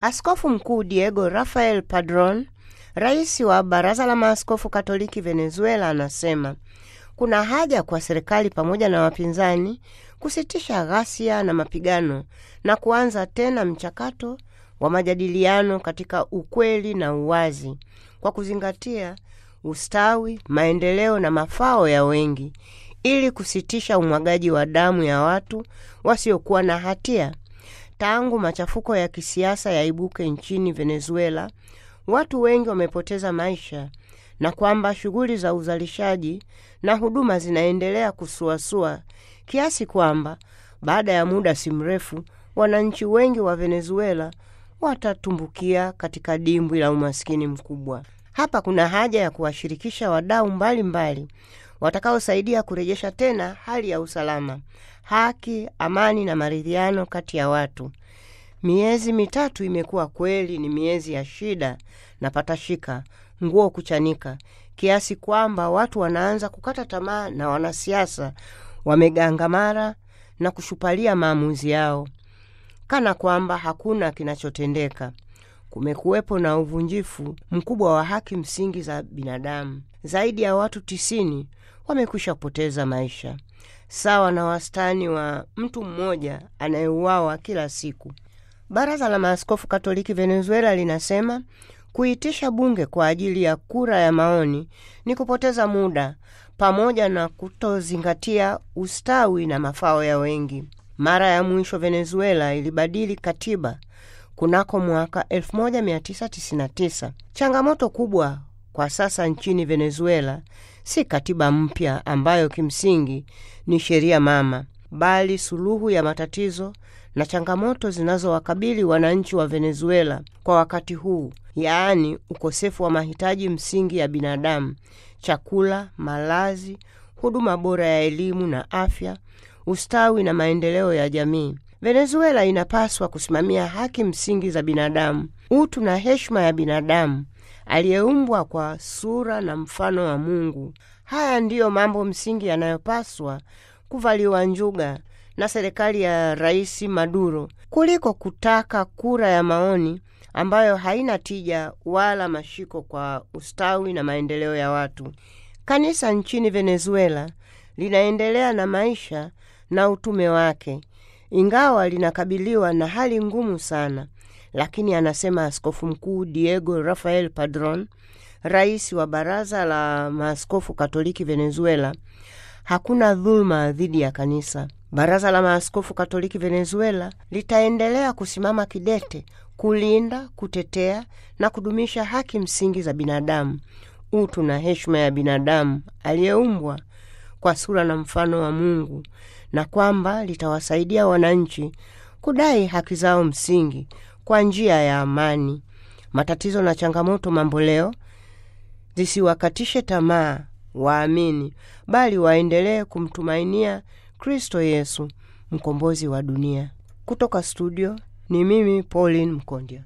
Askofu Mkuu Diego Rafael Padron, rais wa Baraza la Maaskofu Katoliki Venezuela, anasema kuna haja kwa serikali pamoja na wapinzani kusitisha ghasia na mapigano na kuanza tena mchakato wa majadiliano katika ukweli na uwazi kwa kuzingatia ustawi, maendeleo na mafao ya wengi ili kusitisha umwagaji wa damu ya watu wasiokuwa na hatia. Tangu machafuko ya kisiasa yaibuke nchini Venezuela, watu wengi wamepoteza maisha na kwamba shughuli za uzalishaji na huduma zinaendelea kusuasua kiasi kwamba baada ya muda si mrefu wananchi wengi wa Venezuela watatumbukia katika dimbwi la umaskini mkubwa. Hapa kuna haja ya kuwashirikisha wadau mbalimbali watakaosaidia kurejesha tena hali ya usalama, haki, amani na maridhiano kati ya watu. Miezi mitatu imekuwa kweli ni miezi ya shida na patashika, nguo kuchanika, kiasi kwamba watu wanaanza kukata tamaa na wanasiasa wamegangamara na kushupalia maamuzi yao kana kwamba hakuna kinachotendeka. Kumekuwepo na uvunjifu mkubwa wa haki msingi za binadamu. Zaidi ya watu tisini wamekwisha kupoteza maisha, sawa na wastani wa mtu mmoja anayeuawa kila siku. Baraza la Maaskofu Katoliki Venezuela linasema kuitisha bunge kwa ajili ya kura ya maoni ni kupoteza muda pamoja na kutozingatia ustawi na mafao ya wengi. Mara ya mwisho Venezuela ilibadili katiba kunako mwaka 1999. Changamoto kubwa kwa sasa nchini Venezuela si katiba mpya ambayo kimsingi ni sheria mama, bali suluhu ya matatizo na changamoto zinazowakabili wananchi wa Venezuela kwa wakati huu, yaani ukosefu wa mahitaji msingi ya binadamu: chakula, malazi, huduma bora ya elimu na afya, ustawi na maendeleo ya jamii. Venezuela inapaswa kusimamia haki msingi za binadamu, utu na heshima ya binadamu aliyeumbwa kwa sura na mfano wa Mungu. Haya ndiyo mambo msingi yanayopaswa kuvaliwa njuga na serikali ya Rais Maduro kuliko kutaka kura ya maoni ambayo haina tija wala mashiko kwa ustawi na maendeleo ya watu. Kanisa nchini Venezuela linaendelea na maisha na utume wake, ingawa linakabiliwa na hali ngumu sana, lakini anasema Askofu Mkuu Diego Rafael Padron, rais wa Baraza la Maaskofu Katoliki Venezuela, hakuna dhuluma dhidi ya kanisa. Baraza la Maaskofu Katoliki Venezuela litaendelea kusimama kidete kulinda, kutetea na kudumisha haki msingi za binadamu, utu na heshima ya binadamu aliyeumbwa kwa sura na mfano wa Mungu, na kwamba litawasaidia wananchi kudai haki zao msingi kwa njia ya amani. Matatizo na changamoto mamboleo zisiwakatishe tamaa waamini, bali waendelee kumtumainia Kristo Yesu, mkombozi wa dunia. Kutoka studio ni mimi Pauline Mkondya.